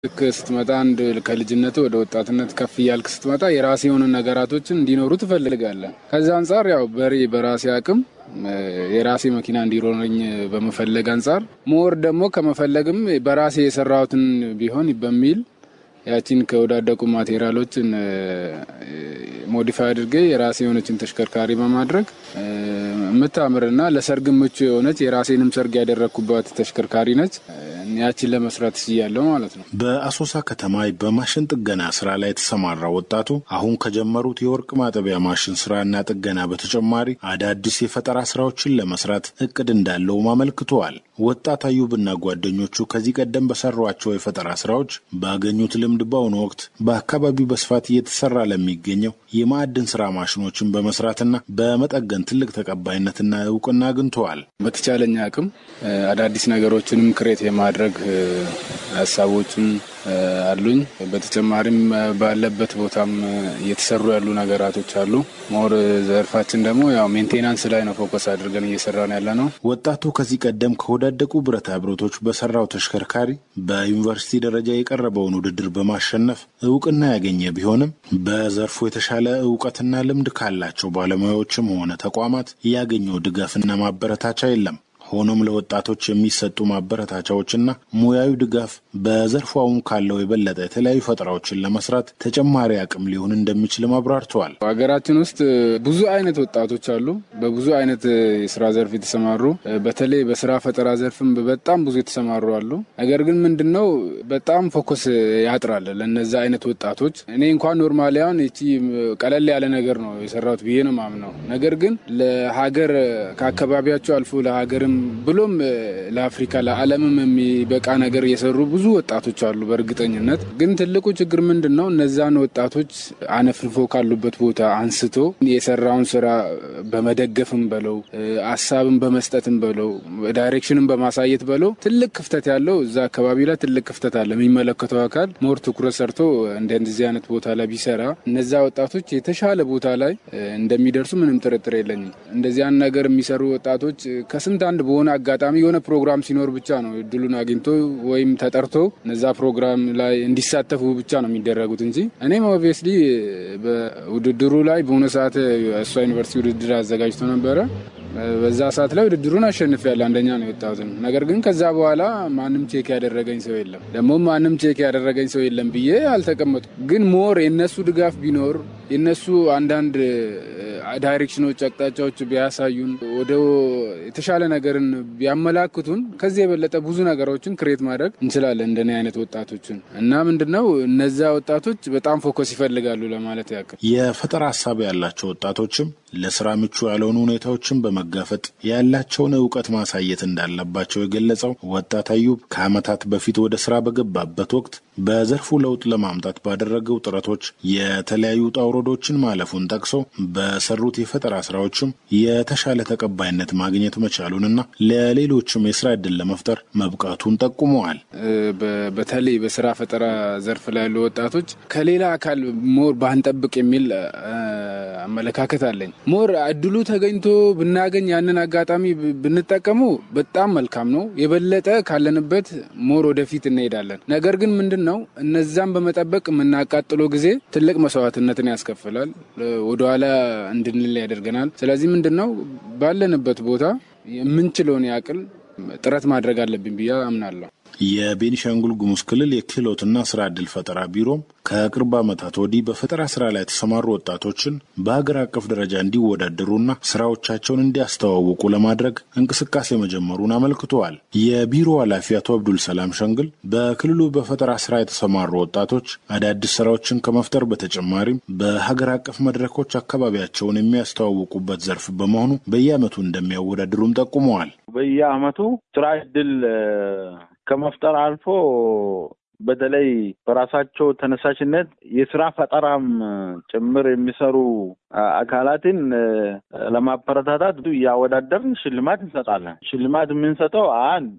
ልክ ስትመጣ አንድ ከልጅነት ወደ ወጣትነት ከፍ እያልክ ስትመጣ የራሴ የሆኑ ነገራቶችን እንዲኖሩ ትፈልጋለህ። ከዛ አንጻር ያው በሬ በራሴ አቅም የራሴ መኪና እንዲኖረኝ በመፈለግ አንጻር ሞር ደግሞ ከመፈለግም በራሴ የሰራሁትን ቢሆን በሚል ያቺን ከወዳደቁ ማቴሪያሎችን ሞዲፋይ አድርጌ የራሴ የሆነችን ተሽከርካሪ በማድረግ የምታምርና ለሰርግ ምቹ የሆነች የራሴንም ሰርግ ያደረግኩባት ተሽከርካሪ ነች። ያችን ለመስራት ስያለው ማለት ነው። በአሶሳ ከተማ በማሽን ጥገና ስራ ላይ የተሰማራ ወጣቱ አሁን ከጀመሩት የወርቅ ማጠቢያ ማሽን ስራና ጥገና በተጨማሪ አዳዲስ የፈጠራ ስራዎችን ለመስራት እቅድ እንዳለውም አመልክተዋል። ወጣት አዩብና ጓደኞቹ ከዚህ ቀደም በሰሯቸው የፈጠራ ስራዎች ባገኙት ልምድ በአሁኑ ወቅት በአካባቢው በስፋት እየተሰራ ለሚገኘው የማዕድን ስራ ማሽኖችን በመስራትና በመጠገን ትልቅ ተቀባይነትና እውቅና አግኝተዋል። በተቻለኝ አቅም አዳዲስ ነገሮችንም ክሬት የማድረግ ሀሳቦችም አሉኝ። በተጨማሪም ባለበት ቦታም እየተሰሩ ያሉ ነገራቶች አሉ። ሞር ዘርፋችን ደግሞ ያው ሜንቴናንስ ላይ ነው ፎከስ አድርገን እየሰራን ያለ ነው። ወጣቱ ከዚህ ቀደም ከወዳደቁ ብረታ ብረቶች በሰራው ተሽከርካሪ በዩኒቨርሲቲ ደረጃ የቀረበውን ውድድር በማሸነፍ እውቅና ያገኘ ቢሆንም በዘርፉ የተሻለ እውቀትና ልምድ ካላቸው ባለሙያዎችም ሆነ ተቋማት ያገኘው ድጋፍና ማበረታቻ የለም። ሆኖም ለወጣቶች የሚሰጡ ማበረታቻዎችና ሙያዊ ድጋፍ በዘርፉ አሁን ካለው የበለጠ የተለያዩ ፈጠራዎችን ለመስራት ተጨማሪ አቅም ሊሆን እንደሚችልም አብራርተዋል። ሀገራችን ውስጥ ብዙ አይነት ወጣቶች አሉ፣ በብዙ አይነት የስራ ዘርፍ የተሰማሩ በተለይ በስራ ፈጠራ ዘርፍም በጣም ብዙ የተሰማሩ አሉ። ነገር ግን ምንድነው በጣም ፎከስ ያጥራል ለነዚ አይነት ወጣቶች። እኔ እንኳን ኖርማሊ አሁን ይቺ ቀለል ያለ ነገር ነው የሰራሁት ብዬ ነው ማምነው። ነገር ግን ለሀገር ከአካባቢያቸው አልፎ ለሀገርም ብሎም ለአፍሪካ ለዓለምም የሚበቃ ነገር የሰሩ ብዙ ወጣቶች አሉ። በእርግጠኝነት ግን ትልቁ ችግር ምንድን ነው? እነዛን ወጣቶች አነፍንፎ ካሉበት ቦታ አንስቶ የሰራውን ስራ በመደገፍም በለው ሀሳብን በመስጠትም በለው ዳይሬክሽንን በማሳየት በለው ትልቅ ክፍተት ያለው እዛ አካባቢ ላይ ትልቅ ክፍተት አለ። የሚመለከተው አካል ሞር ትኩረት ሰርቶ እንደዚህ አይነት ቦታ ላይ ቢሰራ እነዛ ወጣቶች የተሻለ ቦታ ላይ እንደሚደርሱ ምንም ጥርጥር የለኝም። እንደዚያን ነገር የሚሰሩ ወጣቶች ከስንት አንድ በሆነ አጋጣሚ የሆነ ፕሮግራም ሲኖር ብቻ ነው እድሉን አግኝቶ ወይም ተጠርቶ እነዛ ፕሮግራም ላይ እንዲሳተፉ ብቻ ነው የሚደረጉት እንጂ እኔም ኦብቪየስሊ በውድድሩ ላይ በሆነ ሰዓት እሷ ዩኒቨርሲቲ ውድድር አዘጋጅቶ ነበረ። በዛ ሰዓት ላይ ውድድሩን አሸንፍ ያለ አንደኛ ነው የወጣሁትን። ነገር ግን ከዛ በኋላ ማንም ቼክ ያደረገኝ ሰው የለም። ደግሞ ማንም ቼክ ያደረገኝ ሰው የለም ብዬ አልተቀመጡ። ግን ሞር የነሱ ድጋፍ ቢኖር የነሱ አንዳንድ ዳይሬክሽኖች፣ አቅጣጫዎች ቢያሳዩን ወደ የተሻለ ነገርን ቢያመላክቱን ከዚህ የበለጠ ብዙ ነገሮችን ክሬት ማድረግ እንችላለን እንደኔ አይነት ወጣቶችን እና ምንድነው እነዛ ወጣቶች በጣም ፎከስ ይፈልጋሉ ለማለት ያክል የፈጠራ ሀሳብ ያላቸው ወጣቶችም ለስራ ምቹ ያልሆኑ ሁኔታዎችን በመጋፈጥ ያላቸውን እውቀት ማሳየት እንዳለባቸው የገለጸው ወጣት አዩብ ከዓመታት በፊት ወደ ስራ በገባበት ወቅት በዘርፉ ለውጥ ለማምጣት ባደረገው ጥረቶች የተለያዩ ውጣ ውረዶችን ማለፉን ጠቅሶ በሰሩት የፈጠራ ስራዎችም የተሻለ ተቀባይነት ማግኘት መቻሉንና ለሌሎችም የስራ እድል ለመፍጠር መብቃቱን ጠቁመዋል። በተለይ በስራ ፈጠራ ዘርፍ ላይ ያሉ ወጣቶች ከሌላ አካል ሞር ባንጠብቅ የሚል አመለካከት አለኝ። ሞር እድሉ ተገኝቶ ብናገኝ ያንን አጋጣሚ ብንጠቀሙ በጣም መልካም ነው። የበለጠ ካለንበት ሞር ወደፊት እንሄዳለን። ነገር ግን ምንድን ነው እነዛን በመጠበቅ የምናቃጥለው ጊዜ ትልቅ መስዋዕትነትን ያስከፍላል፣ ወደኋላ እንድንል ያደርገናል። ስለዚህ ምንድን ነው ባለንበት ቦታ የምንችለውን ያክል ጥረት ማድረግ አለብን ብዬ አምናለሁ። የቤኒሻንጉል ጉሙዝ ክልል የክህሎትና ስራ ዕድል ፈጠራ ቢሮም ከቅርብ ዓመታት ወዲህ በፈጠራ ስራ ላይ የተሰማሩ ወጣቶችን በሀገር አቀፍ ደረጃ እንዲወዳደሩና ስራዎቻቸውን እንዲያስተዋውቁ ለማድረግ እንቅስቃሴ መጀመሩን አመልክተዋል። የቢሮ ኃላፊ አቶ አብዱል ሰላም ሸንግል በክልሉ በፈጠራ ስራ የተሰማሩ ወጣቶች አዳዲስ ስራዎችን ከመፍጠር በተጨማሪም በሀገር አቀፍ መድረኮች አካባቢያቸውን የሚያስተዋውቁበት ዘርፍ በመሆኑ በየዓመቱ እንደሚያወዳድሩም ጠቁመዋል። በየዓመቱ ስራ ዕድል ከመፍጠር አልፎ በተለይ በራሳቸው ተነሳሽነት የስራ ፈጠራም ጭምር የሚሰሩ አካላትን ለማበረታታት እያወዳደርን ሽልማት እንሰጣለን። ሽልማት የምንሰጠው አንድ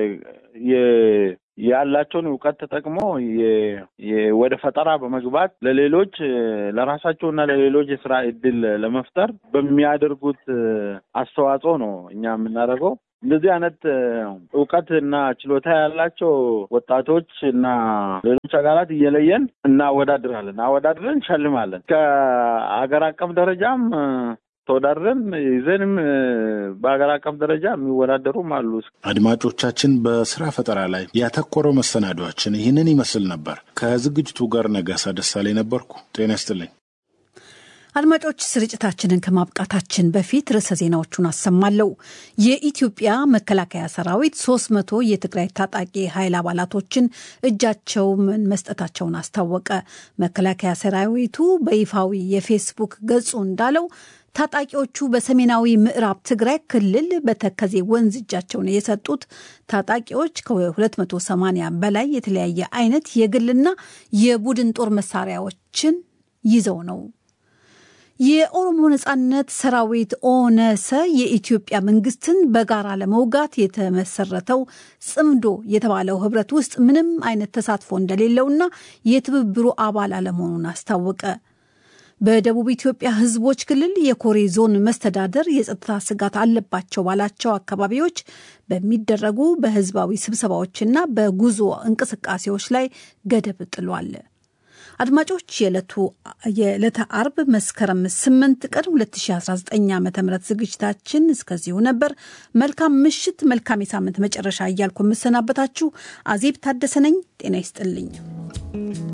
ያላቸውን እውቀት ተጠቅሞ ወደ ፈጠራ በመግባት ለሌሎች ለራሳቸውና ለሌሎች የስራ እድል ለመፍጠር በሚያደርጉት አስተዋጽኦ ነው እኛ የምናደርገው። እንደዚህ አይነት እውቀት እና ችሎታ ያላቸው ወጣቶች እና ሌሎች አካላት እየለየን እናወዳድራለን። አወዳድረን እንሸልማለን። ከሀገር አቀፍ ደረጃም ተወዳድረን ይዘንም በሀገር አቀፍ ደረጃ የሚወዳደሩም አሉ። አድማጮቻችን፣ በስራ ፈጠራ ላይ ያተኮረው መሰናዷችን ይህንን ይመስል ነበር። ከዝግጅቱ ጋር ነጋሳ ደሳለኝ ነበርኩ። ጤና ይስጥልኝ። አድማጮች ስርጭታችንን ከማብቃታችን በፊት ርዕሰ ዜናዎቹን አሰማለሁ። የኢትዮጵያ መከላከያ ሰራዊት ሶስት መቶ የትግራይ ታጣቂ ኃይል አባላቶችን እጃቸውን መስጠታቸውን አስታወቀ። መከላከያ ሰራዊቱ በይፋዊ የፌስቡክ ገጹ እንዳለው ታጣቂዎቹ በሰሜናዊ ምዕራብ ትግራይ ክልል በተከዜ ወንዝ እጃቸውን የሰጡት ታጣቂዎች ከ280 በላይ የተለያየ አይነት የግልና የቡድን ጦር መሳሪያዎችን ይዘው ነው። የኦሮሞ ነጻነት ሰራዊት ኦነሰ የኢትዮጵያ መንግስትን በጋራ ለመውጋት የተመሰረተው ጽምዶ የተባለው ህብረት ውስጥ ምንም አይነት ተሳትፎ እንደሌለውና የትብብሩ አባል አለመሆኑን አስታወቀ። በደቡብ ኢትዮጵያ ህዝቦች ክልል የኮሬ ዞን መስተዳደር የጸጥታ ስጋት አለባቸው ባላቸው አካባቢዎች በሚደረጉ በህዝባዊ ስብሰባዎችና በጉዞ እንቅስቃሴዎች ላይ ገደብ ጥሏል። አድማጮች የዕለተ አርብ መስከረም 8 ቀን 2019 ዓ ም ዝግጅታችን እስከዚሁ ነበር። መልካም ምሽት፣ መልካም የሳምንት መጨረሻ እያልኩ የምሰናበታችሁ አዜብ ታደሰ ነኝ። ጤና ይስጥልኝ።